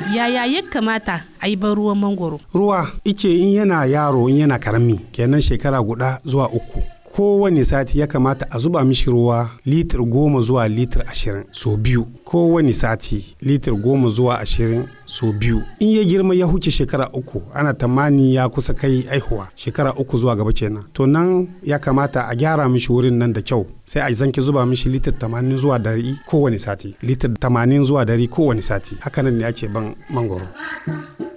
yaya ya kamata a yi ban ruwan mangoro ruwa ice in yana yaro in yana karami kenan shekara guda zuwa uku kowane sati ya kamata a zuba mishi ruwa litir goma zuwa litir ashirin so biyu kowane sati litir goma zuwa ashirin so biyu in ya girma ya huce shekara uku ana tamani ya kusa kai aihuwa shekara uku zuwa gaba kenan to nan ya kamata a gyara mishi wurin nan da kyau sai a zanki zuba mishi litir tamanin zuwa dari kowane sati litir tamanin zuwa dari kowane sati hakanan ne ake ban mangoro